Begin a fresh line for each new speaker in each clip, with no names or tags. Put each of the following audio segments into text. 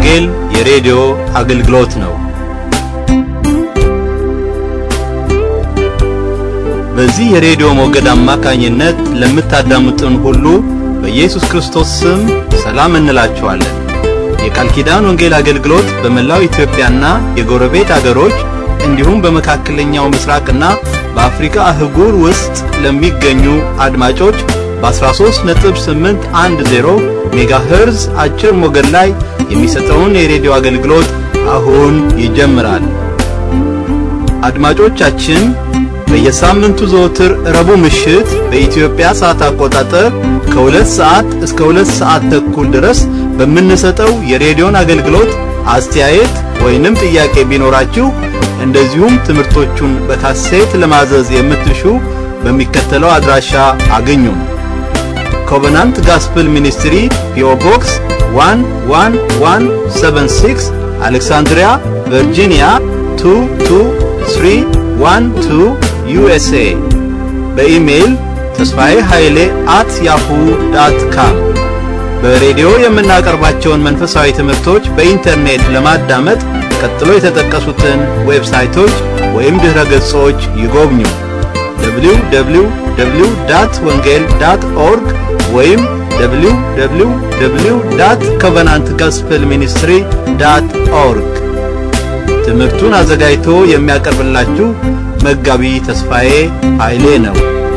ወንጌል የሬዲዮ አገልግሎት ነው። በዚህ የሬዲዮ ሞገድ አማካኝነት ለምታዳምጡን ሁሉ በኢየሱስ ክርስቶስ ስም ሰላም እንላችኋለን። የቃል ኪዳን ወንጌል አገልግሎት በመላው ኢትዮጵያና የጎረቤት አገሮች እንዲሁም በመካከለኛው ምስራቅና በአፍሪካ አህጉር ውስጥ ለሚገኙ አድማጮች በ13.810 ሜጋሄርዝ አጭር ሞገድ ላይ የሚሰጠውን የሬዲዮ አገልግሎት አሁን ይጀምራል። አድማጮቻችን በየሳምንቱ ዘወትር ረቡዕ ምሽት በኢትዮጵያ ሰዓት አቆጣጠር ከሁለት ሰዓት እስከ ሁለት ሰዓት ተኩል ድረስ በምንሰጠው የሬዲዮን አገልግሎት አስተያየት ወይንም ጥያቄ ቢኖራችሁ እንደዚሁም ትምህርቶቹን በካሴት ለማዘዝ የምትሹ በሚከተለው አድራሻ አግኙን። ኮቨናንት ጋስፕል ሚኒስትሪ ፒኦ ቦክስ 11176 አሌክሳንድሪያ ቨርጂኒያ 22312 ዩኤስኤ በኢሜይል ተስፋዬ ኃይሌ አት ያሁ ዳት ካም በሬዲዮ የምናቀርባቸውን መንፈሳዊ ትምህርቶች በኢንተርኔት ለማዳመጥ ቀጥሎ የተጠቀሱትን ዌብሳይቶች ወይም ድኅረ ገጾች ይጎብኙ። www ወንጌል ዳት ኦርግ ወይም www ኮቨናንት ጋስፕል ሚኒስትሪ ዳት ኦርግ። ትምህርቱን አዘጋጅቶ የሚያቀርብላችሁ መጋቢ ተስፋዬ ኃይሌ ነው።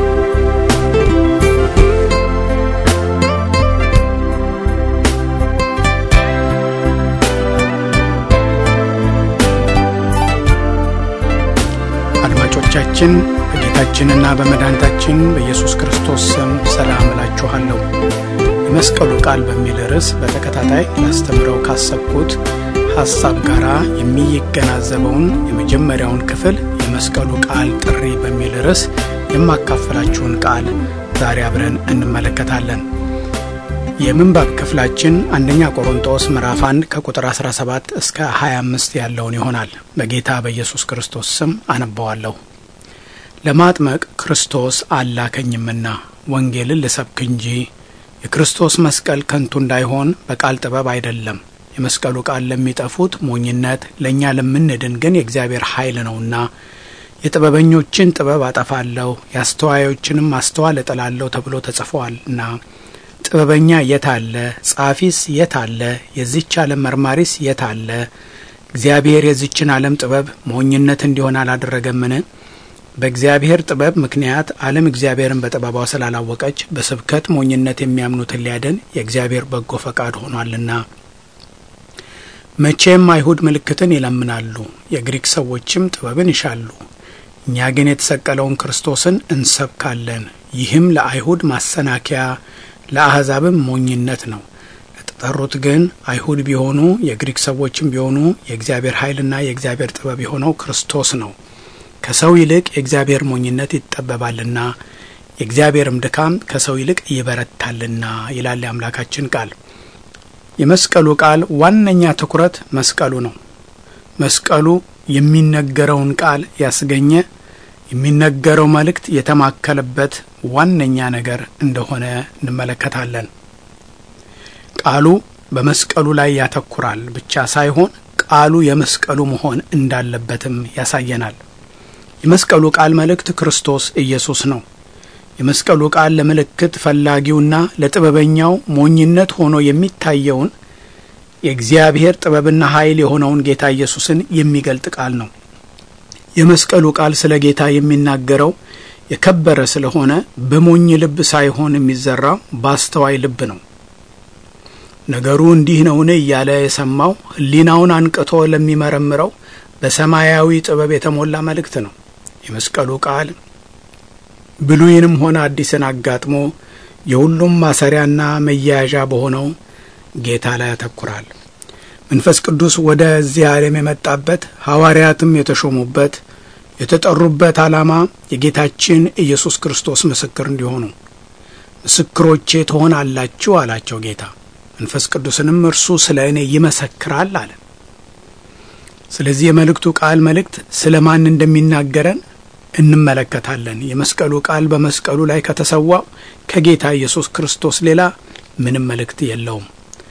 አድማጮቻችን በጌታችንና በመድኃኒታችን በኢየሱስ ክርስቶስ ስም ሰላም እላችኋለሁ። የመስቀሉ ቃል በሚል ርዕስ በተከታታይ ላስተምረው ካሰብኩት ሐሳብ ጋር የሚገናዘበውን የመጀመሪያውን ክፍል የመስቀሉ ቃል ጥሪ በሚል ርዕስ የማካፈላችሁን ቃል ዛሬ አብረን እንመለከታለን። የምንባብ ክፍላችን አንደኛ ቆሮንጦስ ምዕራፍ 1 ከቁጥር 17 እስከ 25 ያለውን ይሆናል። በጌታ በኢየሱስ ክርስቶስ ስም አነባዋለሁ። ለማጥመቅ ክርስቶስ አላከኝምና ወንጌልን ልሰብክ እንጂ የክርስቶስ መስቀል ከንቱ እንዳይሆን በቃል ጥበብ አይደለም። የመስቀሉ ቃል ለሚጠፉት ሞኝነት፣ ለእኛ ለምንድን ግን የእግዚአብሔር ኃይል ነውና። የጥበበኞችን ጥበብ አጠፋለሁ፣ የአስተዋዮችንም ማስተዋል እጥላለሁ ተብሎ ተጽፏልና። ጥበበኛ የት አለ? ጻፊስ የት አለ? የዚች ዓለም መርማሪስ የት አለ? እግዚአብሔር የዚችን ዓለም ጥበብ ሞኝነት እንዲሆን አላደረገምን? በእግዚአብሔር ጥበብ ምክንያት ዓለም እግዚአብሔርን በጥበቧ ስላላወቀች በስብከት ሞኝነት የሚያምኑትን ሊያድን የእግዚአብሔር በጎ ፈቃድ ሆኗልና። መቼም አይሁድ ምልክትን ይለምናሉ፣ የግሪክ ሰዎችም ጥበብን ይሻሉ። እኛ ግን የተሰቀለውን ክርስቶስን እንሰብካለን። ይህም ለአይሁድ ማሰናከያ ለአሕዛብም ሞኝነት ነው። ለተጠሩት ግን አይሁድ ቢሆኑ የግሪክ ሰዎችም ቢሆኑ የእግዚአብሔር ኃይልና የእግዚአብሔር ጥበብ የሆነው ክርስቶስ ነው። ከሰው ይልቅ የእግዚአብሔር ሞኝነት ይጠበባልና የእግዚአብሔርም ድካም ከሰው ይልቅ ይበረታልና ይላል የአምላካችን ቃል። የመስቀሉ ቃል ዋነኛ ትኩረት መስቀሉ ነው። መስቀሉ የሚነገረውን ቃል ያስገኘ የሚነገረው መልእክት የተማከለበት ዋነኛ ነገር እንደሆነ እንመለከታለን። ቃሉ በመስቀሉ ላይ ያተኩራል ብቻ ሳይሆን ቃሉ የመስቀሉ መሆን እንዳለበትም ያሳየናል። የመስቀሉ ቃል መልእክት ክርስቶስ ኢየሱስ ነው። የመስቀሉ ቃል ለምልክት ፈላጊውና ለጥበበኛው ሞኝነት ሆኖ የሚታየውን የእግዚአብሔር ጥበብና ኃይል የሆነውን ጌታ ኢየሱስን የሚገልጥ ቃል ነው። የመስቀሉ ቃል ስለ ጌታ የሚናገረው የከበረ ስለሆነ በሞኝ ልብ ሳይሆን የሚዘራው በአስተዋይ ልብ ነው። ነገሩ እንዲህ ነውን እያለ የሰማው ሕሊናውን አንቅቶ ለሚመረምረው በሰማያዊ ጥበብ የተሞላ መልእክት ነው። የመስቀሉ ቃል ብሉይንም ሆነ አዲስን አጋጥሞ የሁሉም ማሰሪያና መያያዣ በሆነው ጌታ ላይ ያተኩራል። መንፈስ ቅዱስ ወደዚህ ዓለም የመጣበት ሐዋርያትም የተሾሙበት የተጠሩበት ዓላማ የጌታችን ኢየሱስ ክርስቶስ ምስክር እንዲሆኑ ምስክሮቼ ትሆናላችሁ አላቸው ጌታ። መንፈስ ቅዱስንም እርሱ ስለ እኔ ይመሰክራል አለ። ስለዚህ የመልእክቱ ቃል መልእክት ስለ ማን እንደሚናገረን እንመለከታለን። የመስቀሉ ቃል በመስቀሉ ላይ ከተሰዋው ከጌታ ኢየሱስ ክርስቶስ ሌላ ምንም መልእክት የለውም።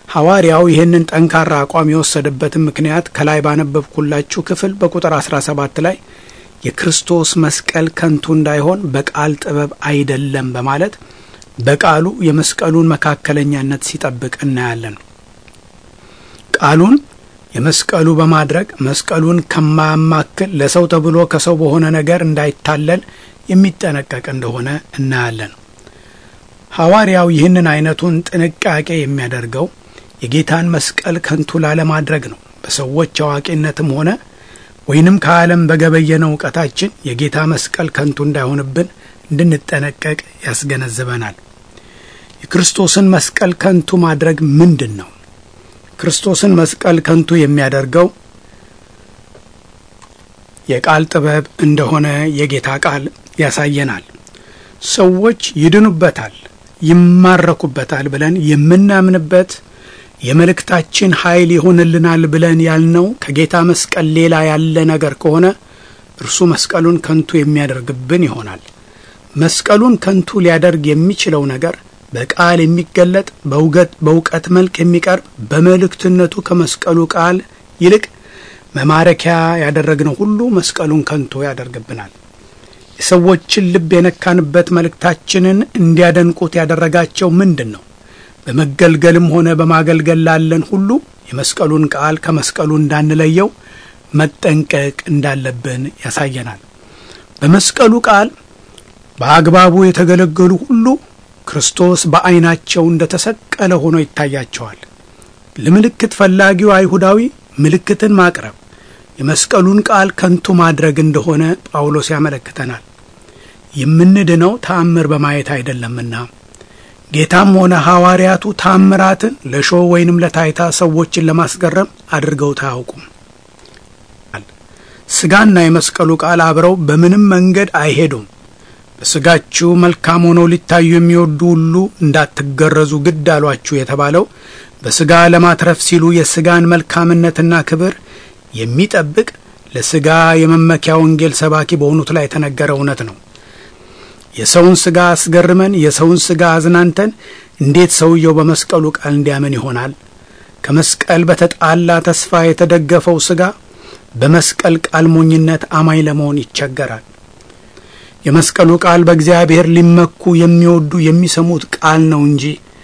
ሐዋርያው ይህንን ጠንካራ አቋም የወሰደበትን ምክንያት ከላይ ባነበብኩላችሁ ክፍል በቁጥር 17 ላይ የክርስቶስ መስቀል ከንቱ እንዳይሆን በቃል ጥበብ አይደለም በማለት በቃሉ የመስቀሉን መካከለኛነት ሲጠብቅ እናያለን። ቃሉን የመስቀሉ በማድረግ መስቀሉን ከማያማክል ለሰው ተብሎ ከሰው በሆነ ነገር እንዳይታለል የሚጠነቀቅ እንደሆነ እናያለን። ሐዋርያው ይህንን አይነቱን ጥንቃቄ የሚያደርገው የጌታን መስቀል ከንቱ ላለማድረግ ነው። በሰዎች አዋቂነትም ሆነ ወይንም ከዓለም በገበየነው እውቀታችን የጌታ መስቀል ከንቱ እንዳይሆንብን እንድንጠነቀቅ ያስገነዝበናል። የክርስቶስን መስቀል ከንቱ ማድረግ ምንድን ነው? ክርስቶስን መስቀል ከንቱ የሚያደርገው የቃል ጥበብ እንደሆነ የጌታ ቃል ያሳየናል። ሰዎች ይድኑበታል፣ ይማረኩበታል ብለን የምናምንበት የመልእክታችን ኃይል ይሆንልናል ብለን ያልነው ከጌታ መስቀል ሌላ ያለ ነገር ከሆነ እርሱ መስቀሉን ከንቱ የሚያደርግብን ይሆናል። መስቀሉን ከንቱ ሊያደርግ የሚችለው ነገር በቃል የሚገለጥ በእውቀት መልክ የሚቀርብ በመልእክትነቱ ከመስቀሉ ቃል ይልቅ መማረኪያ ያደረግነው ሁሉ መስቀሉን ከንቱ ያደርግብናል። የሰዎችን ልብ የነካንበት መልእክታችንን እንዲያደንቁት ያደረጋቸው ምንድን ነው? በመገልገልም ሆነ በማገልገል ላለን ሁሉ የመስቀሉን ቃል ከመስቀሉ እንዳንለየው መጠንቀቅ እንዳለብን ያሳየናል። በመስቀሉ ቃል በአግባቡ የተገለገሉ ሁሉ ክርስቶስ በዐይናቸው እንደ ተሰቀለ ሆኖ ይታያቸዋል። ለምልክት ፈላጊው አይሁዳዊ ምልክትን ማቅረብ የመስቀሉን ቃል ከንቱ ማድረግ እንደሆነ ጳውሎስ ያመለክተናል። የምንድነው ተአምር በማየት አይደለምና ጌታም ሆነ ሐዋርያቱ ታምራትን ለሾው ወይንም ለታይታ ሰዎችን ለማስገረም አድርገውት አያውቁም። ሥጋና የመስቀሉ ቃል አብረው በምንም መንገድ አይሄዱም። በሥጋችሁ መልካም ሆነው ሊታዩ የሚወዱ ሁሉ እንዳትገረዙ ግድ አሏችሁ የተባለው በሥጋ ለማትረፍ ሲሉ የሥጋን መልካምነትና ክብር የሚጠብቅ ለሥጋ የመመኪያ ወንጌል ሰባኪ በሆኑት ላይ የተነገረ እውነት ነው። የሰውን ሥጋ አስገርመን የሰውን ሥጋ አዝናንተን እንዴት ሰውየው በመስቀሉ ቃል እንዲያምን ይሆናል? ከመስቀል በተጣላ ተስፋ የተደገፈው ሥጋ በመስቀል ቃል ሞኝነት አማኝ ለመሆን ይቸገራል። የመስቀሉ ቃል በእግዚአብሔር ሊመኩ የሚወዱ የሚሰሙት ቃል ነው እንጂ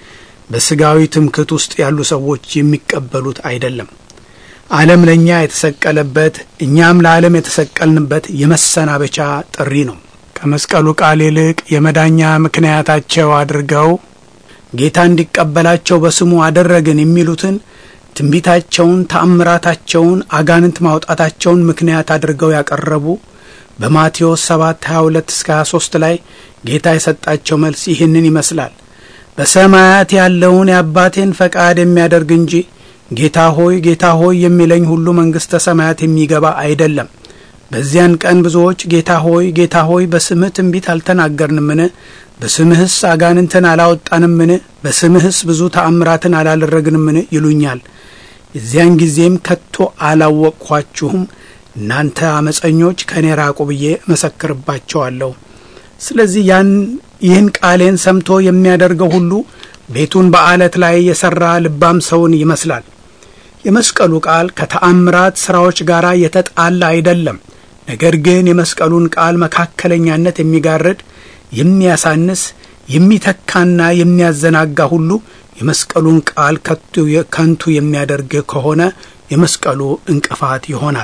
በሥጋዊ ትምክህት ውስጥ ያሉ ሰዎች የሚቀበሉት አይደለም። ዓለም ለእኛ የተሰቀለበት እኛም ለዓለም የተሰቀልንበት የመሰናበቻ ጥሪ ነው። ከመስቀሉ ቃል ይልቅ የመዳኛ ምክንያታቸው አድርገው ጌታ እንዲቀበላቸው በስሙ አደረግን የሚሉትን ትንቢታቸውን፣ ተአምራታቸውን፣ አጋንንት ማውጣታቸውን ምክንያት አድርገው ያቀረቡ በማቴዎስ 7 22 እስከ 23 ላይ ጌታ የሰጣቸው መልስ ይህንን ይመስላል። በሰማያት ያለውን የአባቴን ፈቃድ የሚያደርግ እንጂ ጌታ ሆይ ጌታ ሆይ የሚለኝ ሁሉ መንግሥተ ሰማያት የሚገባ አይደለም። በዚያን ቀን ብዙዎች ጌታ ሆይ ጌታ ሆይ በስምህ ትንቢት አልተናገርንምን? በስምህስ አጋንንትን አላወጣንምን? በስምህስ ብዙ ተአምራትን አላደረግንምን? ይሉኛል። የዚያን ጊዜም ከቶ አላወቅኳችሁም እናንተ አመፀኞች ከእኔ ራቁ ብዬ እመሰክርባቸዋለሁ። ስለዚህ ያን ይህን ቃሌን ሰምቶ የሚያደርገው ሁሉ ቤቱን በአለት ላይ የሠራ ልባም ሰውን ይመስላል። የመስቀሉ ቃል ከተአምራት ሥራዎች ጋር የተጣላ አይደለም። ነገር ግን የመስቀሉን ቃል መካከለኛነት የሚጋርድ የሚያሳንስ፣ የሚተካና የሚያዘናጋ ሁሉ የመስቀሉን ቃል ከንቱ የሚያደርግ ከሆነ የመስቀሉ እንቅፋት ይሆናል።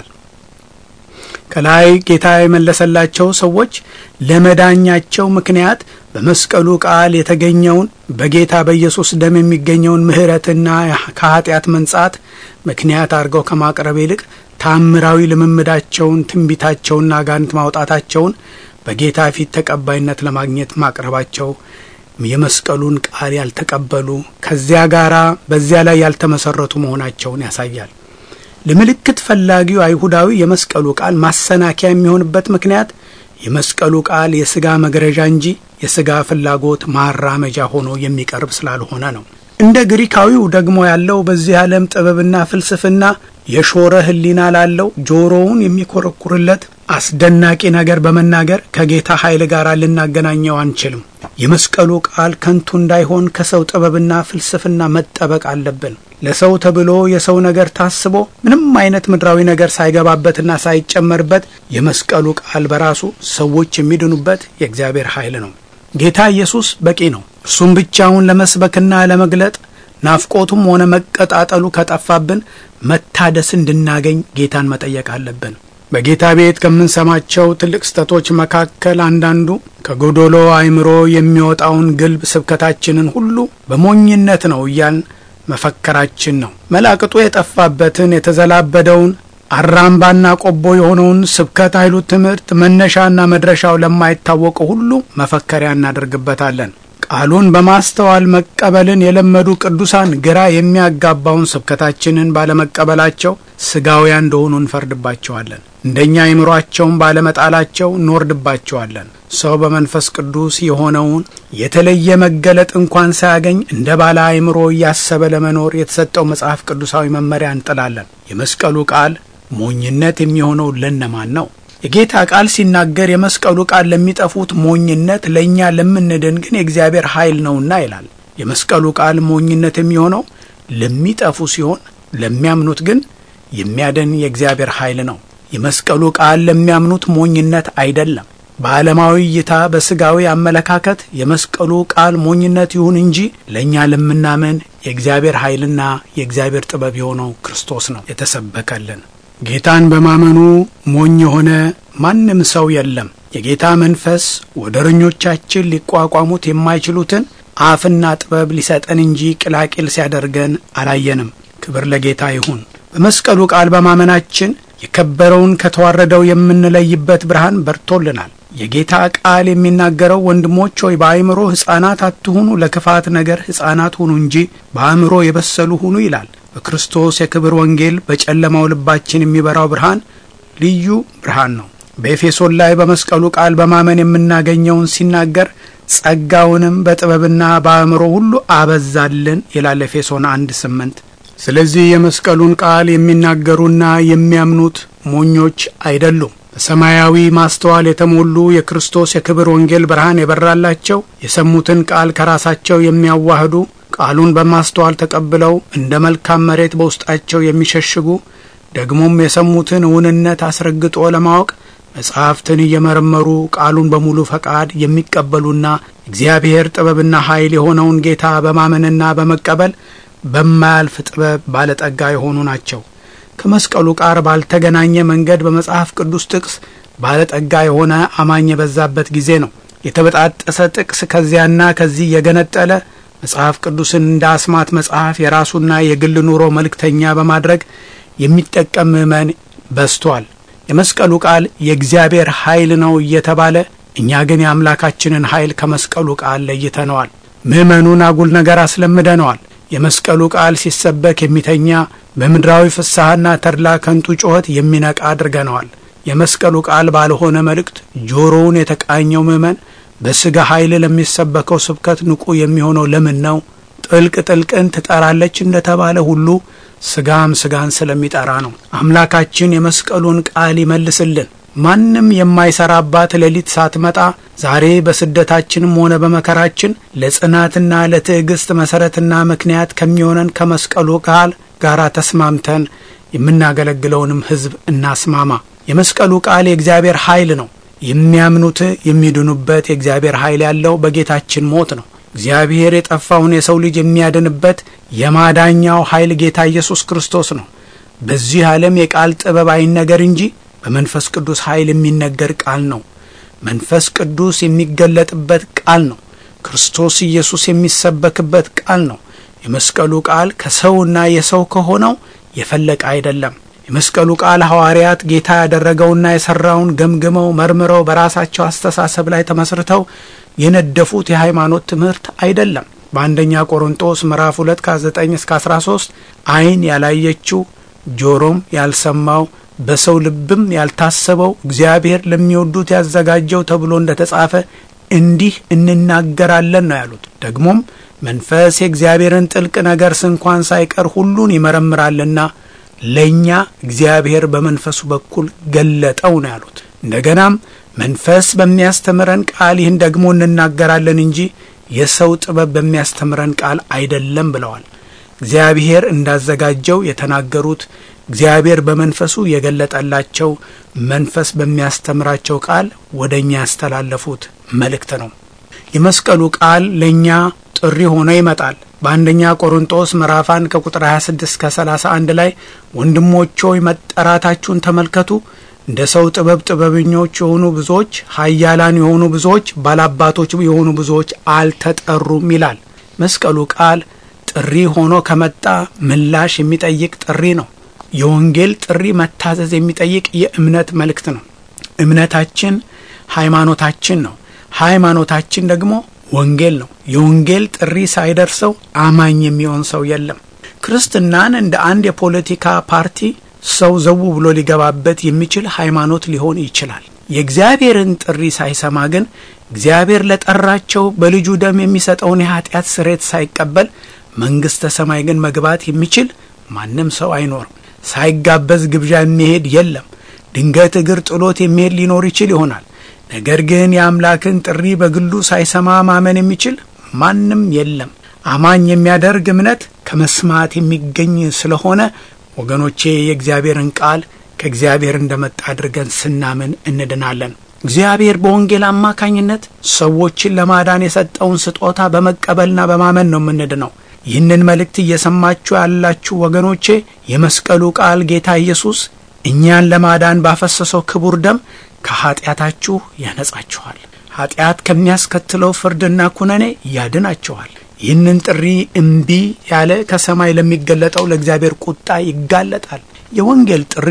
ከላይ ጌታ የመለሰላቸው ሰዎች ለመዳኛቸው ምክንያት በመስቀሉ ቃል የተገኘውን በጌታ በኢየሱስ ደም የሚገኘውን ምሕረትና ከኃጢአት መንጻት ምክንያት አድርገው ከማቅረብ ይልቅ ታምራዊ ልምምዳቸውን፣ ትንቢታቸውና አጋንንት ማውጣታቸውን በጌታ ፊት ተቀባይነት ለማግኘት ማቅረባቸው የመስቀሉን ቃል ያልተቀበሉ ከዚያ ጋራ በዚያ ላይ ያልተመሰረቱ መሆናቸውን ያሳያል። ለምልክት ፈላጊው አይሁዳዊ የመስቀሉ ቃል ማሰናከያ የሚሆንበት ምክንያት የመስቀሉ ቃል የሥጋ መግረዣ እንጂ የሥጋ ፍላጎት ማራመጃ ሆኖ የሚቀርብ ስላልሆነ ነው። እንደ ግሪካዊው ደግሞ ያለው በዚህ ዓለም ጥበብና ፍልስፍና የሾረ ሕሊና ላለው ጆሮውን የሚኮረኩርለት አስደናቂ ነገር በመናገር ከጌታ ኃይል ጋር ልናገናኘው አንችልም። የመስቀሉ ቃል ከንቱ እንዳይሆን ከሰው ጥበብና ፍልስፍና መጠበቅ አለብን። ለሰው ተብሎ የሰው ነገር ታስቦ ምንም አይነት ምድራዊ ነገር ሳይገባበትና ሳይጨመርበት የመስቀሉ ቃል በራሱ ሰዎች የሚድኑበት የእግዚአብሔር ኃይል ነው። ጌታ ኢየሱስ በቂ ነው። እርሱም ብቻውን ለመስበክና ለመግለጥ ናፍቆቱም ሆነ መቀጣጠሉ ከጠፋብን መታደስ እንድናገኝ ጌታን መጠየቅ አለብን። በጌታ ቤት ከምንሰማቸው ትልቅ ስህተቶች መካከል አንዳንዱ ከጎዶሎ አእምሮ የሚወጣውን ግልብ ስብከታችንን ሁሉ በሞኝነት ነው እያልን መፈከራችን ነው። መላቅጡ የጠፋበትን የተዘላበደውን አራምባና ቆቦ የሆነውን ስብከት ኃይሉ ትምህርት መነሻና መድረሻው ለማይታወቀው ሁሉ መፈከሪያ እናደርግበታለን። ቃሉን በማስተዋል መቀበልን የለመዱ ቅዱሳን ግራ የሚያጋባውን ስብከታችንን ባለመቀበላቸው ስጋውያን እንደሆኑ እንፈርድባቸዋለን። እንደኛ አይምሯቸውን ባለመጣላቸው እንወርድባቸዋለን። ሰው በመንፈስ ቅዱስ የሆነውን የተለየ መገለጥ እንኳን ሳያገኝ እንደ ባለ አይምሮ እያሰበ ለመኖር የተሰጠው መጽሐፍ ቅዱሳዊ መመሪያ እንጥላለን። የመስቀሉ ቃል ሞኝነት የሚሆነው ለነማን ነው? የጌታ ቃል ሲናገር የመስቀሉ ቃል ለሚጠፉት ሞኝነት፣ ለእኛ ለምንድን ግን የእግዚአብሔር ኃይል ነውና ይላል። የመስቀሉ ቃል ሞኝነት የሚሆነው ለሚጠፉ ሲሆን ለሚያምኑት ግን የሚያድን የእግዚአብሔር ኃይል ነው። የመስቀሉ ቃል ለሚያምኑት ሞኝነት አይደለም። በዓለማዊ እይታ፣ በሥጋዊ አመለካከት የመስቀሉ ቃል ሞኝነት ይሁን እንጂ ለእኛ ለምናምን የእግዚአብሔር ኃይልና የእግዚአብሔር ጥበብ የሆነው ክርስቶስ ነው የተሰበከልን። ጌታን በማመኑ ሞኝ የሆነ ማንም ሰው የለም። የጌታ መንፈስ ወደረኞቻችን ሊቋቋሙት የማይችሉትን አፍና ጥበብ ሊሰጠን እንጂ ቅላቂል ሲያደርገን አላየንም። ክብር ለጌታ ይሁን። በመስቀሉ ቃል በማመናችን የከበረውን ከተዋረደው የምንለይበት ብርሃን በርቶልናል። የጌታ ቃል የሚናገረው ወንድሞች ሆይ በአእምሮ ሕፃናት አትሁኑ፣ ለክፋት ነገር ሕፃናት ሁኑ እንጂ በአእምሮ የበሰሉ ሁኑ ይላል። በክርስቶስ የክብር ወንጌል በጨለማው ልባችን የሚበራው ብርሃን ልዩ ብርሃን ነው። በኤፌሶን ላይ በመስቀሉ ቃል በማመን የምናገኘውን ሲናገር ጸጋውንም በጥበብና በአእምሮ ሁሉ አበዛልን ይላል ኤፌሶን አንድ ስምንት ስለዚህ የመስቀሉን ቃል የሚናገሩና የሚያምኑት ሞኞች አይደሉም። በሰማያዊ ማስተዋል የተሞሉ የክርስቶስ የክብር ወንጌል ብርሃን የበራላቸው የሰሙትን ቃል ከራሳቸው የሚያዋህዱ ቃሉን በማስተዋል ተቀብለው እንደ መልካም መሬት በውስጣቸው የሚሸሽጉ ደግሞም የሰሙትን እውንነት አስረግጦ ለማወቅ መጻሕፍትን እየመረመሩ ቃሉን በሙሉ ፈቃድ የሚቀበሉና እግዚአብሔር ጥበብና ኃይል የሆነውን ጌታ በማመንና በመቀበል በማያልፍ ጥበብ ባለጠጋ የሆኑ ናቸው። ከመስቀሉ ቃር ባልተገናኘ መንገድ በመጽሐፍ ቅዱስ ጥቅስ ባለጠጋ የሆነ አማኝ የበዛበት ጊዜ ነው። የተበጣጠሰ ጥቅስ ከዚያና ከዚህ የገነጠለ መጽሐፍ ቅዱስን እንደ አስማት መጽሐፍ የራሱና የግል ኑሮ መልእክተኛ በማድረግ የሚጠቀም ምዕመን በዝቷል። የመስቀሉ ቃል የእግዚአብሔር ኃይል ነው እየተባለ እኛ ግን የአምላካችንን ኃይል ከመስቀሉ ቃል ለይተነዋል። ምዕመኑን አጉል ነገር አስለምደነዋል። የመስቀሉ ቃል ሲሰበክ የሚተኛ በምድራዊ ፍስሐና ተድላ ከንቱ ጩኸት የሚነቃ አድርገነዋል። የመስቀሉ ቃል ባልሆነ መልእክት ጆሮውን የተቃኘው ምዕመን በሥጋ ኃይል ለሚሰበከው ስብከት ንቁ የሚሆነው ለምን ነው? ጥልቅ ጥልቅን ትጠራለች እንደተባለ ሁሉ ሥጋም ሥጋን ስለሚጠራ ነው። አምላካችን የመስቀሉን ቃል ይመልስልን። ማንም የማይሰራባት ሌሊት ሳትመጣ ዛሬ በስደታችንም ሆነ በመከራችን ለጽናትና ለትዕግስት መሠረትና ምክንያት ከሚሆነን ከመስቀሉ ቃል ጋር ተስማምተን የምናገለግለውንም ሕዝብ እናስማማ። የመስቀሉ ቃል የእግዚአብሔር ኃይል ነው። የሚያምኑት የሚድኑበት የእግዚአብሔር ኃይል ያለው በጌታችን ሞት ነው። እግዚአብሔር የጠፋውን የሰው ልጅ የሚያድንበት የማዳኛው ኃይል ጌታ ኢየሱስ ክርስቶስ ነው። በዚህ ዓለም የቃል ጥበብ አይነገር እንጂ በመንፈስ ቅዱስ ኃይል የሚነገር ቃል ነው። መንፈስ ቅዱስ የሚገለጥበት ቃል ነው። ክርስቶስ ኢየሱስ የሚሰበክበት ቃል ነው። የመስቀሉ ቃል ከሰውና የሰው ከሆነው የፈለቀ አይደለም። የመስቀሉ ቃል ሐዋርያት ጌታ ያደረገውና የሠራውን ገምግመው መርምረው በራሳቸው አስተሳሰብ ላይ ተመስርተው የነደፉት የሃይማኖት ትምህርት አይደለም። በአንደኛ ቆሮንጦስ ምዕራፍ 2 ከ9 እስከ 13 ዓይን ያላየችው ጆሮም ያልሰማው በሰው ልብም ያልታሰበው እግዚአብሔር ለሚወዱት ያዘጋጀው ተብሎ እንደ ተጻፈ እንዲህ እንናገራለን ነው ያሉት። ደግሞም መንፈስ የእግዚአብሔርን ጥልቅ ነገር ስንኳን ሳይቀር ሁሉን ይመረምራልና ለእኛ እግዚአብሔር በመንፈሱ በኩል ገለጠው ነው ያሉት። እንደገናም መንፈስ በሚያስተምረን ቃል ይህን ደግሞ እንናገራለን እንጂ የሰው ጥበብ በሚያስተምረን ቃል አይደለም ብለዋል። እግዚአብሔር እንዳዘጋጀው የተናገሩት እግዚአብሔር በመንፈሱ የገለጠላቸው መንፈስ በሚያስተምራቸው ቃል ወደ እኛ ያስተላለፉት መልእክት ነው። የመስቀሉ ቃል ለእኛ ጥሪ ሆኖ ይመጣል። በአንደኛ ቆሮንጦስ ምዕራፍ 1 ከቁጥር 26 እስከ 31 ላይ ወንድሞች ሆይ መጠራታችሁን ተመልከቱ እንደ ሰው ጥበብ ጥበበኞች የሆኑ ብዙዎች፣ ኃያላን የሆኑ ብዙዎች፣ ባላባቶች የሆኑ ብዙዎች አልተጠሩም ይላል። መስቀሉ ቃል ጥሪ ሆኖ ከመጣ ምላሽ የሚጠይቅ ጥሪ ነው። የወንጌል ጥሪ መታዘዝ የሚጠይቅ የእምነት መልእክት ነው። እምነታችን ሃይማኖታችን ነው። ሃይማኖታችን ደግሞ ወንጌል ነው። የወንጌል ጥሪ ሳይደርሰው አማኝ የሚሆን ሰው የለም። ክርስትናን እንደ አንድ የፖለቲካ ፓርቲ ሰው ዘው ብሎ ሊገባበት የሚችል ሃይማኖት ሊሆን ይችላል። የእግዚአብሔርን ጥሪ ሳይሰማ ግን እግዚአብሔር ለጠራቸው በልጁ ደም የሚሰጠውን የኃጢአት ስሬት ሳይቀበል መንግሥተ ሰማይ ግን መግባት የሚችል ማንም ሰው አይኖርም። ሳይጋበዝ ግብዣ የሚሄድ የለም። ድንገት እግር ጥሎት የሚሄድ ሊኖር ይችል ይሆናል። ነገር ግን የአምላክን ጥሪ በግሉ ሳይሰማ ማመን የሚችል ማንም የለም። አማኝ የሚያደርግ እምነት ከመስማት የሚገኝ ስለሆነ ወገኖቼ የእግዚአብሔርን ቃል ከእግዚአብሔር እንደመጣ አድርገን ስናምን እንድናለን። እግዚአብሔር በወንጌል አማካኝነት ሰዎችን ለማዳን የሰጠውን ስጦታ በመቀበልና በማመን ነው የምንድነው። ይህንን መልእክት እየሰማችሁ ያላችሁ ወገኖቼ የመስቀሉ ቃል ጌታ ኢየሱስ እኛን ለማዳን ባፈሰሰው ክቡር ደም ከኀጢአታችሁ ያነጻችኋል። ኀጢአት ከሚያስከትለው ፍርድና ኩነኔ ያድናችኋል። ይህንን ጥሪ እምቢ ያለ ከሰማይ ለሚገለጠው ለእግዚአብሔር ቁጣ ይጋለጣል። የወንጌል ጥሪ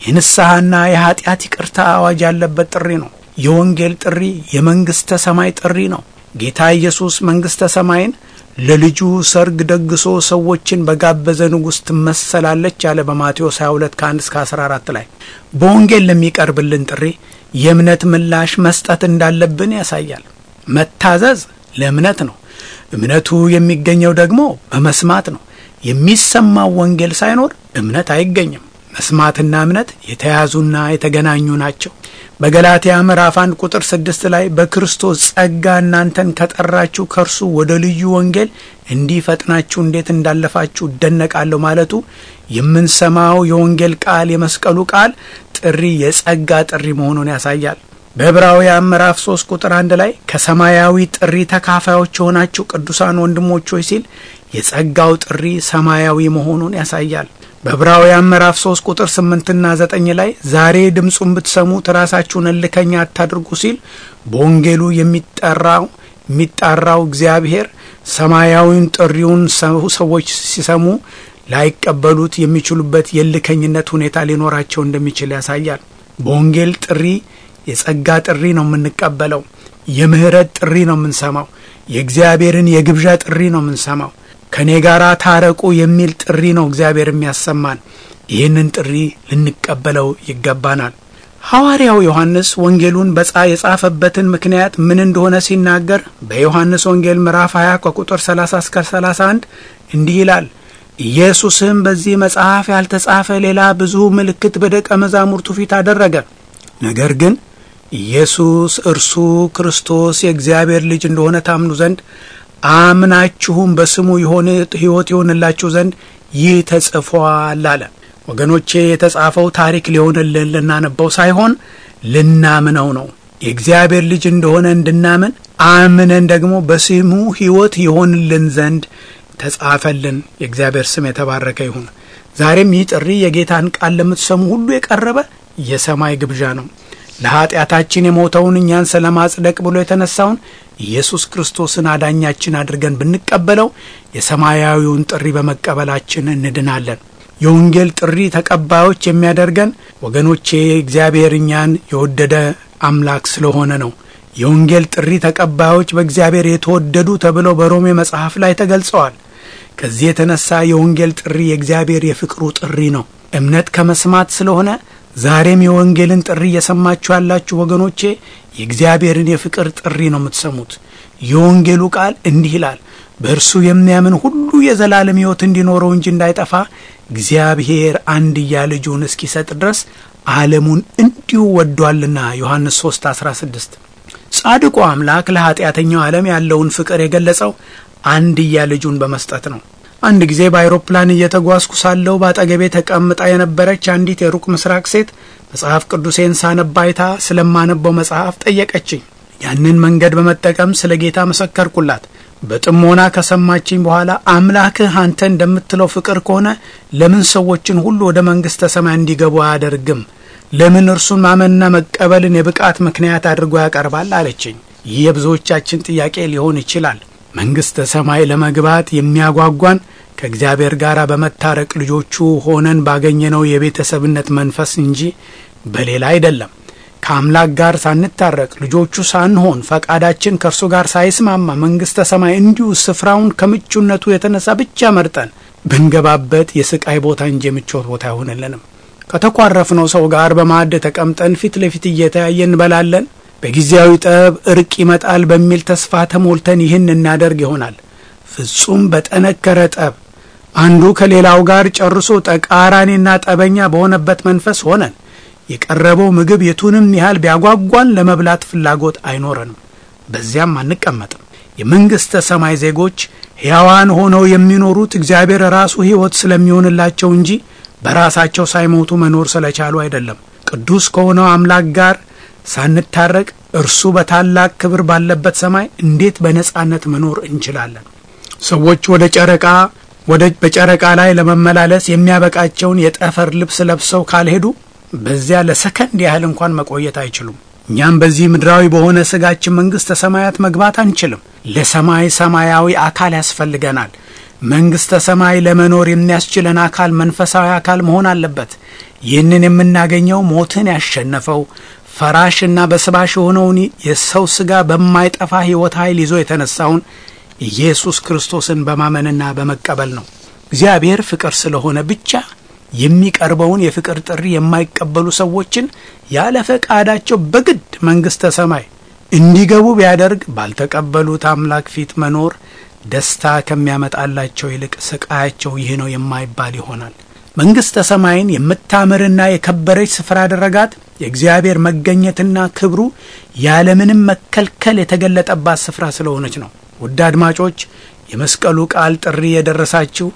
የንስሐና የኀጢአት ይቅርታ አዋጅ ያለበት ጥሪ ነው። የወንጌል ጥሪ የመንግሥተ ሰማይ ጥሪ ነው። ጌታ ኢየሱስ መንግሥተ ሰማይን ለልጁ ሰርግ ደግሶ ሰዎችን በጋበዘ ንጉሥ ትመሰላለች ያለ በማቴዎስ 22 ከ1 እስከ 14 ላይ በወንጌል ለሚቀርብልን ጥሪ የእምነት ምላሽ መስጠት እንዳለብን ያሳያል። መታዘዝ ለእምነት ነው። እምነቱ የሚገኘው ደግሞ በመስማት ነው። የሚሰማው ወንጌል ሳይኖር እምነት አይገኝም። መስማትና እምነት የተያዙና የተገናኙ ናቸው። በገላትያ ምዕራፍ አንድ ቁጥር ስድስት ላይ በክርስቶስ ጸጋ እናንተን ከጠራችሁ ከእርሱ ወደ ልዩ ወንጌል እንዲህ ፈጥናችሁ እንዴት እንዳለፋችሁ እደነቃለሁ ማለቱ የምንሰማው የወንጌል ቃል የመስቀሉ ቃል ጥሪ የጸጋ ጥሪ መሆኑን ያሳያል። በዕብራውያን ምዕራፍ ሶስት ቁጥር አንድ ላይ ከሰማያዊ ጥሪ ተካፋዮች የሆናችሁ ቅዱሳን ወንድሞች ሆይ ሲል የጸጋው ጥሪ ሰማያዊ መሆኑን ያሳያል። በዕብራውያን ምዕራፍ 3 ቁጥር 8ና 9 ላይ ዛሬ ድምፁን ብትሰሙት ራሳችሁን እልከኛ አታድርጉ ሲል በወንጌሉ የሚጠራው የሚጣራው እግዚአብሔር ሰማያዊውን ጥሪውን ሰዎች ሲሰሙ ላይቀበሉት የሚችሉበት የእልከኝነት ሁኔታ ሊኖራቸው እንደሚችል ያሳያል። በወንጌል ጥሪ የጸጋ ጥሪ ነው የምንቀበለው። የምህረት ጥሪ ነው የምንሰማው። የእግዚአብሔርን የግብዣ ጥሪ ነው የምንሰማው። ከእኔ ጋር ታረቁ የሚል ጥሪ ነው እግዚአብሔር የሚያሰማን። ይህንን ጥሪ ልንቀበለው ይገባናል። ሐዋርያው ዮሐንስ ወንጌሉን በጻ የጻፈበትን ምክንያት ምን እንደሆነ ሲናገር በዮሐንስ ወንጌል ምዕራፍ 20 ከቁጥር 30 እስከ 31 እንዲህ ይላል። ኢየሱስም በዚህ መጽሐፍ ያልተጻፈ ሌላ ብዙ ምልክት በደቀ መዛሙርቱ ፊት አደረገ። ነገር ግን ኢየሱስ እርሱ ክርስቶስ የእግዚአብሔር ልጅ እንደሆነ ታምኑ ዘንድ አምናችሁም በስሙ የሆነ ሕይወት ይሆንላችሁ ዘንድ ይህ ተጽፏል አለ። ወገኖቼ የተጻፈው ታሪክ ሊሆንልን ልናነበው ሳይሆን ልናምነው ነው። የእግዚአብሔር ልጅ እንደሆነ እንድናምን አምነን ደግሞ በስሙ ሕይወት ይሆንልን ዘንድ ተጻፈልን። የእግዚአብሔር ስም የተባረከ ይሁን። ዛሬም ይህ ጥሪ የጌታን ቃል ለምትሰሙ ሁሉ የቀረበ የሰማይ ግብዣ ነው። ለኀጢአታችን የሞተውን እኛን ስለ ማጽደቅ ብሎ የተነሳውን ኢየሱስ ክርስቶስን አዳኛችን አድርገን ብንቀበለው የሰማያዊውን ጥሪ በመቀበላችን እንድናለን። የወንጌል ጥሪ ተቀባዮች የሚያደርገን ወገኖቼ እግዚአብሔር እኛን የወደደ አምላክ ስለሆነ ነው። የወንጌል ጥሪ ተቀባዮች በእግዚአብሔር የተወደዱ ተብለው በሮሜ መጽሐፍ ላይ ተገልጸዋል። ከዚህ የተነሳ የወንጌል ጥሪ የእግዚአብሔር የፍቅሩ ጥሪ ነው። እምነት ከመስማት ስለሆነ ዛሬም የወንጌልን ጥሪ እየሰማችሁ ያላችሁ ወገኖቼ የእግዚአብሔርን የፍቅር ጥሪ ነው የምትሰሙት። የወንጌሉ ቃል እንዲህ ይላል፣ በእርሱ የሚያምን ሁሉ የዘላለም ሕይወት እንዲኖረው እንጂ እንዳይጠፋ እግዚአብሔር አንድያ ልጁን እስኪሰጥ ድረስ ዓለሙን እንዲሁ ወዷልና ዮሐንስ 3 16 ጻድቁ አምላክ ለኀጢአተኛው ዓለም ያለውን ፍቅር የገለጸው አንድያ ልጁን በመስጠት ነው። አንድ ጊዜ በአይሮፕላን እየተጓዝኩ ሳለሁ በአጠገቤ ተቀምጣ የነበረች አንዲት የሩቅ ምስራቅ ሴት መጽሐፍ ቅዱሴን ሳነብ አይታ ስለማነበው መጽሐፍ ጠየቀችኝ። ያንን መንገድ በመጠቀም ስለ ጌታ መሰከርኩላት። በጥሞና ከሰማችኝ በኋላ አምላክህ አንተ እንደምትለው ፍቅር ከሆነ ለምን ሰዎችን ሁሉ ወደ መንግሥተ ሰማይ እንዲገቡ አያደርግም? ለምን እርሱን ማመንና መቀበልን የብቃት ምክንያት አድርጎ ያቀርባል? አለችኝ። ይህ የብዙዎቻችን ጥያቄ ሊሆን ይችላል። መንግሥተ ሰማይ ለመግባት የሚያጓጓን ከእግዚአብሔር ጋር በመታረቅ ልጆቹ ሆነን ባገኘነው የቤተሰብነት መንፈስ እንጂ በሌላ አይደለም። ከአምላክ ጋር ሳንታረቅ ልጆቹ ሳንሆን ፈቃዳችን ከእርሱ ጋር ሳይስማማ መንግሥተ ሰማይ እንዲሁ ስፍራውን ከምቹነቱ የተነሳ ብቻ መርጠን ብንገባበት የስቃይ ቦታ እንጂ የምቾት ቦታ አይሆንልንም። ከተኳረፍነው ሰው ጋር በማዕድ ተቀምጠን ፊት ለፊት እየተያየ እንበላለን። በጊዜያዊ ጠብ እርቅ ይመጣል በሚል ተስፋ ተሞልተን ይህን እናደርግ ይሆናል። ፍጹም በጠነከረ ጠብ አንዱ ከሌላው ጋር ጨርሶ ተቃራኒና ጠበኛ በሆነበት መንፈስ ሆነን የቀረበው ምግብ የቱንም ያህል ቢያጓጓን ለመብላት ፍላጎት አይኖረንም። በዚያም አንቀመጥም። የመንግሥተ ሰማይ ዜጎች ሕያዋን ሆነው የሚኖሩት እግዚአብሔር ራሱ ሕይወት ስለሚሆንላቸው እንጂ በራሳቸው ሳይሞቱ መኖር ስለቻሉ አይደለም። ቅዱስ ከሆነው አምላክ ጋር ሳንታረቅ እርሱ በታላቅ ክብር ባለበት ሰማይ እንዴት በነጻነት መኖር እንችላለን? ሰዎች ወደ ጨረቃ ወደ በጨረቃ ላይ ለመመላለስ የሚያበቃቸውን የጠፈር ልብስ ለብሰው ካልሄዱ በዚያ ለሰከንድ ያህል እንኳን መቆየት አይችሉም። እኛም በዚህ ምድራዊ በሆነ ስጋችን መንግሥተ ሰማያት መግባት አንችልም። ለሰማይ ሰማያዊ አካል ያስፈልገናል። መንግሥተ ሰማይ ለመኖር የሚያስችለን አካል መንፈሳዊ አካል መሆን አለበት። ይህንን የምናገኘው ሞትን ያሸነፈው ፈራሽና በስባሽ የሆነውን የሰው ሥጋ በማይጠፋ ሕይወት ኃይል ይዞ የተነሳውን ኢየሱስ ክርስቶስን በማመንና በመቀበል ነው። እግዚአብሔር ፍቅር ስለሆነ ብቻ የሚቀርበውን የፍቅር ጥሪ የማይቀበሉ ሰዎችን ያለ ፈቃዳቸው በግድ መንግሥተ ሰማይ እንዲገቡ ቢያደርግ ባልተቀበሉት አምላክ ፊት መኖር ደስታ ከሚያመጣላቸው ይልቅ ስቃያቸው ይህ ነው የማይባል ይሆናል። መንግሥተ ሰማይን የምታምርና የከበረች ስፍራ ያደረጋት የእግዚአብሔር መገኘትና ክብሩ ያለምንም መከልከል የተገለጠባት ስፍራ ስለሆነች ነው። ውድ አድማጮች የመስቀሉ ቃል ጥሪ የደረሳችሁ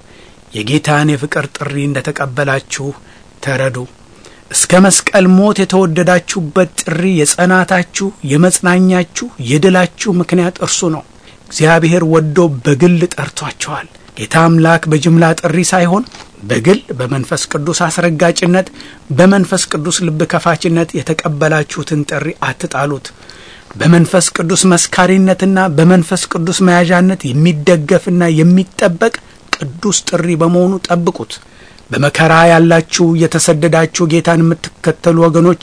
የጌታን የፍቅር ጥሪ እንደ ተቀበላችሁ ተረዱ። እስከ መስቀል ሞት የተወደዳችሁበት ጥሪ የጸናታችሁ፣ የመጽናኛችሁ፣ የድላችሁ ምክንያት እርሱ ነው። እግዚአብሔር ወዶ በግል ጠርቷችኋል። ጌታ አምላክ በጅምላ ጥሪ ሳይሆን በግል በመንፈስ ቅዱስ አስረጋጭነት፣ በመንፈስ ቅዱስ ልብ ከፋችነት የተቀበላችሁትን ጥሪ አትጣሉት። በመንፈስ ቅዱስ መስካሪነትና በመንፈስ ቅዱስ መያዣነት የሚደገፍና የሚጠበቅ ቅዱስ ጥሪ በመሆኑ ጠብቁት። በመከራ ያላችሁ የተሰደዳችሁ ጌታን የምትከተሉ ወገኖቼ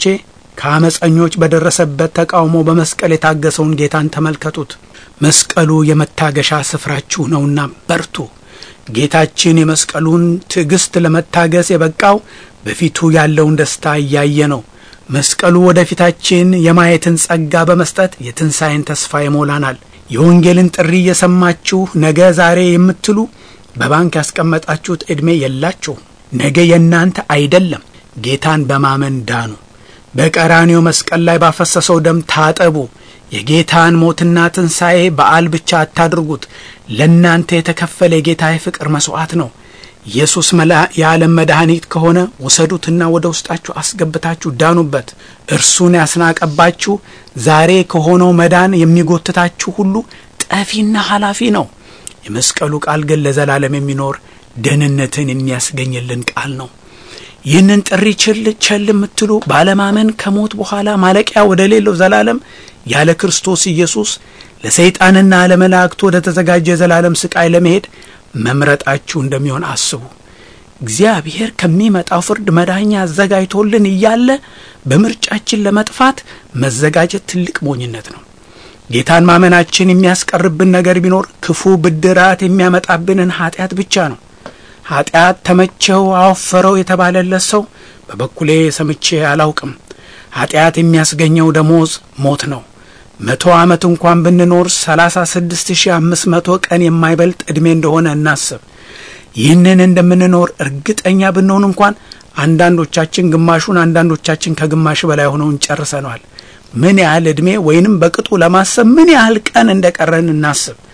ከአመፀኞች በደረሰበት ተቃውሞ በመስቀል የታገሰውን ጌታን ተመልከቱት። መስቀሉ የመታገሻ ስፍራችሁ ነውና በርቱ። ጌታችን የመስቀሉን ትዕግስት ለመታገስ የበቃው በፊቱ ያለውን ደስታ እያየ ነው። መስቀሉ ወደፊታችን የማየትን ጸጋ በመስጠት የትንሣኤን ተስፋ ይሞላናል። የወንጌልን ጥሪ እየሰማችሁ ነገ ዛሬ የምትሉ በባንክ ያስቀመጣችሁት ዕድሜ የላችሁ። ነገ የእናንተ አይደለም። ጌታን በማመን ዳኑ። በቀራኒው መስቀል ላይ ባፈሰሰው ደም ታጠቡ። የጌታን ሞትና ትንሣኤ በዓል ብቻ አታድርጉት። ለእናንተ የተከፈለ የጌታ የፍቅር መሥዋዕት ነው። ኢየሱስ የዓለም መድኃኒት ከሆነ ውሰዱትና ወደ ውስጣችሁ አስገብታችሁ ዳኑበት። እርሱን ያስናቀባችሁ ዛሬ ከሆነው መዳን የሚጎትታችሁ ሁሉ ጠፊና ኃላፊ ነው። የመስቀሉ ቃል ግን ለዘላለም የሚኖር ደህንነትን የሚያስገኝልን ቃል ነው። ይህንን ጥሪ ችል ቸል የምትሉ ባለማመን ከሞት በኋላ ማለቂያ ወደ ሌለው ዘላለም ያለ ክርስቶስ ኢየሱስ ለሰይጣንና ለመላእክቱ ወደ ተዘጋጀ የዘላለም ስቃይ ለመሄድ መምረጣችሁ እንደሚሆን አስቡ። እግዚአብሔር ከሚመጣው ፍርድ መዳኛ አዘጋጅቶልን እያለ በምርጫችን ለመጥፋት መዘጋጀት ትልቅ ሞኝነት ነው። ጌታን ማመናችን የሚያስቀርብን ነገር ቢኖር ክፉ ብድራት የሚያመጣብንን ኃጢአት ብቻ ነው። ኃጢአት ተመቸው አወፈረው የተባለለት ሰው በበኩሌ ሰምቼ አላውቅም። ኃጢአት የሚያስገኘው ደሞዝ ሞት ነው። መቶ ዓመት እንኳን ብንኖር ሰላሳ ስድስት ሺህ አምስት መቶ ቀን የማይበልጥ ዕድሜ እንደሆነ እናስብ። ይህንን እንደምንኖር እርግጠኛ ብንሆን እንኳን አንዳንዶቻችን ግማሹን፣ አንዳንዶቻችን ከግማሽ በላይ ሆነውን ጨርሰነዋል። ምን ያህል ዕድሜ ወይንም በቅጡ ለማሰብ ምን ያህል ቀን እንደ ቀረን እናስብ።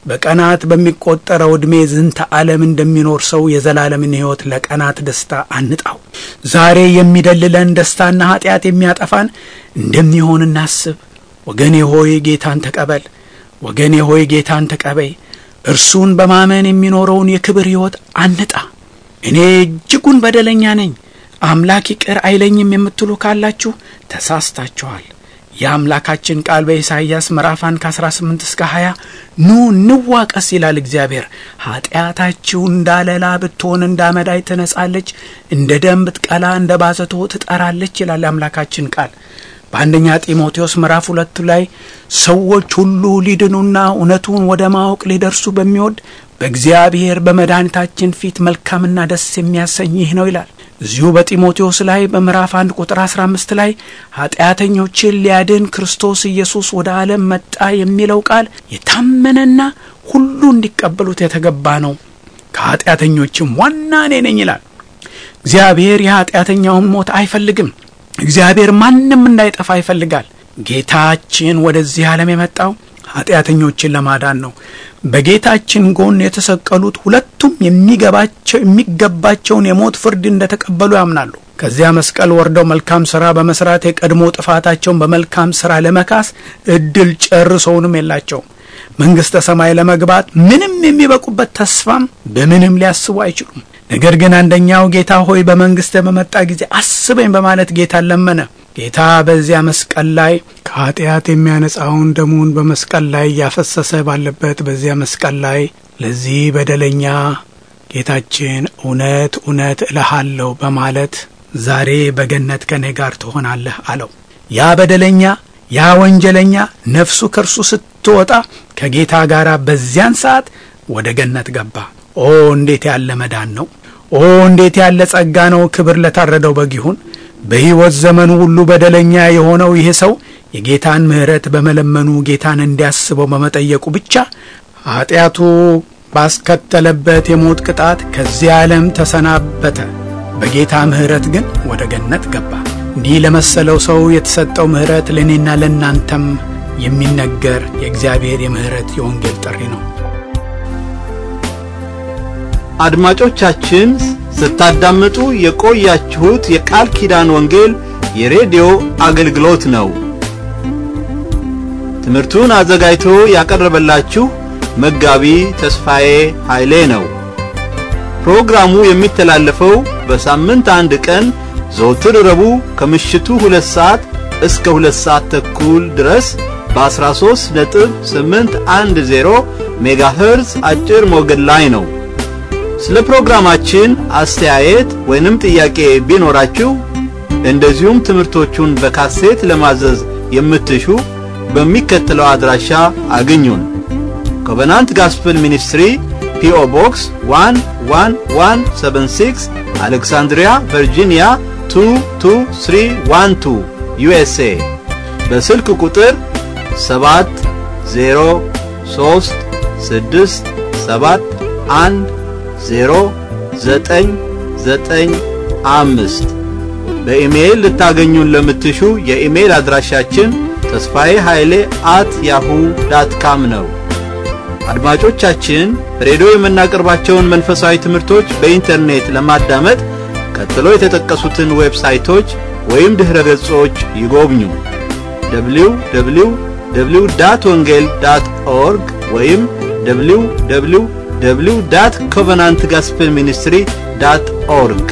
በቀናት በሚቆጠረው ዕድሜ ዝንተ ዓለም እንደሚኖር ሰው የዘላለምን ሕይወት ለቀናት ደስታ አንጣው። ዛሬ የሚደልለን ደስታና ኀጢአት የሚያጠፋን እንደሚሆን እናስብ። ወገኔ ሆይ ጌታን ተቀበል። ወገኔ ሆይ ጌታን ተቀበይ። እርሱን በማመን የሚኖረውን የክብር ሕይወት አንጣ። እኔ እጅጉን በደለኛ ነኝ፣ አምላክ ይቅር አይለኝም የምትሉ ካላችሁ ተሳስታችኋል። የአምላካችን ቃል በኢሳይያስ ምዕራፍ 1 ከ18 እስከ 20 ኑ እንዋቀስ ይላል እግዚአብሔር። ኀጢአታችሁ እንዳለላ ብትሆን እንደ አመዳይ ትነጻለች፣ እንደ ደም ብትቀላ እንደ ባዘቶ ትጠራለች ይላል የአምላካችን ቃል። በአንደኛ ጢሞቴዎስ ምዕራፍ ሁለት ላይ ሰዎች ሁሉ ሊድኑና እውነቱን ወደ ማወቅ ሊደርሱ በሚወድ በእግዚአብሔር በመድኃኒታችን ፊት መልካምና ደስ የሚያሰኝ ይህ ነው ይላል። እዚሁ በጢሞቴዎስ ላይ በምዕራፍ አንድ ቁጥር 15 ላይ ኀጢአተኞችን ሊያድን ክርስቶስ ኢየሱስ ወደ ዓለም መጣ የሚለው ቃል የታመነና ሁሉ እንዲቀበሉት የተገባ ነው። ከኀጢአተኞችም ዋና እኔ ነኝ ይላል። እግዚአብሔር የኀጢአተኛውን ሞት አይፈልግም። እግዚአብሔር ማንም እንዳይጠፋ ይፈልጋል። ጌታችን ወደዚህ ዓለም የመጣው ኀጢአተኞችን ለማዳን ነው። በጌታችን ጎን የተሰቀሉት ሁለቱም የሚገባቸው የሚገባቸውን የሞት ፍርድ እንደተቀበሉ ያምናሉ። ከዚያ መስቀል ወርደው መልካም ሥራ በመስራት የቀድሞ ጥፋታቸውን በመልካም ሥራ ለመካስ እድል ጨርሰውንም የላቸውም። መንግሥተ ሰማይ ለመግባት ምንም የሚበቁበት ተስፋም በምንም ሊያስቡ አይችሉም። ነገር ግን አንደኛው ጌታ ሆይ በመንግሥተ በመጣ ጊዜ አስበኝ በማለት ጌታን ለመነ። ጌታ በዚያ መስቀል ላይ ከኀጢአት የሚያነጻውን ደሙን በመስቀል ላይ እያፈሰሰ ባለበት በዚያ መስቀል ላይ ለዚህ በደለኛ ጌታችን እውነት እውነት እልሃለሁ በማለት ዛሬ በገነት ከእኔ ጋር ትሆናለህ አለው። ያ በደለኛ ያ ወንጀለኛ ነፍሱ ከእርሱ ስትወጣ ከጌታ ጋር በዚያን ሰዓት ወደ ገነት ገባ። ኦ እንዴት ያለ መዳን ነው! ኦ እንዴት ያለ ጸጋ ነው! ክብር ለታረደው በግ ይሁን። በሕይወት ዘመኑ ሁሉ በደለኛ የሆነው ይህ ሰው የጌታን ምሕረት በመለመኑ ጌታን እንዲያስበው በመጠየቁ ብቻ ኀጢአቱ ባስከተለበት የሞት ቅጣት ከዚህ ዓለም ተሰናበተ። በጌታ ምሕረት ግን ወደ ገነት ገባ። እንዲህ ለመሰለው ሰው የተሰጠው ምሕረት ለእኔና ለእናንተም የሚነገር የእግዚአብሔር የምሕረት የወንጌል ጥሪ ነው።
አድማጮቻችን ስታዳምጡ የቆያችሁት የቃል ኪዳን ወንጌል የሬዲዮ አገልግሎት ነው። ትምህርቱን አዘጋጅቶ ያቀረበላችሁ መጋቢ ተስፋዬ ኃይሌ ነው። ፕሮግራሙ የሚተላለፈው በሳምንት አንድ ቀን ዘወትር ረቡዕ ከምሽቱ ሁለት ሰዓት እስከ ሁለት ሰዓት ተኩል ድረስ በ13 ነጥብ 810 ሜጋሄርዝ አጭር ሞገድ ላይ ነው። ስለ ፕሮግራማችን አስተያየት ወይንም ጥያቄ ቢኖራችሁ እንደዚሁም ትምህርቶቹን በካሴት ለማዘዝ የምትሹ በሚከተለው አድራሻ አግኙን። ኮቨናንት ጋስፕል ሚኒስትሪ ፒኦ ቦክስ 11176 አሌክሳንድሪያ ቨርጂኒያ 22312 ዩኤስኤ በስልክ ቁጥር 70367109995 በኢሜይል ልታገኙን ለምትሹ የኢሜይል አድራሻችን ተስፋዬ ኃይሌ አት ያሁ ዳት ካም ነው። አድማጮቻችን ሬዲዮ የምናቀርባቸውን መንፈሳዊ ትምህርቶች በኢንተርኔት ለማዳመጥ ቀጥሎ የተጠቀሱትን ዌብሳይቶች ወይም ድኅረ ገጾች ይጎብኙ። www ዳት ወንጌል ዳት ኦርግ ወይም www ዳት ኮቨናንት ጋስፕል ሚኒስትሪ ዳት ኦርግ።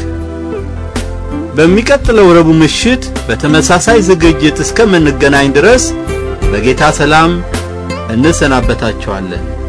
በሚቀጥለው ረቡዕ ምሽት በተመሳሳይ ዝግጅት እስከምንገናኝ ድረስ በጌታ ሰላም እንሰናበታችኋለን።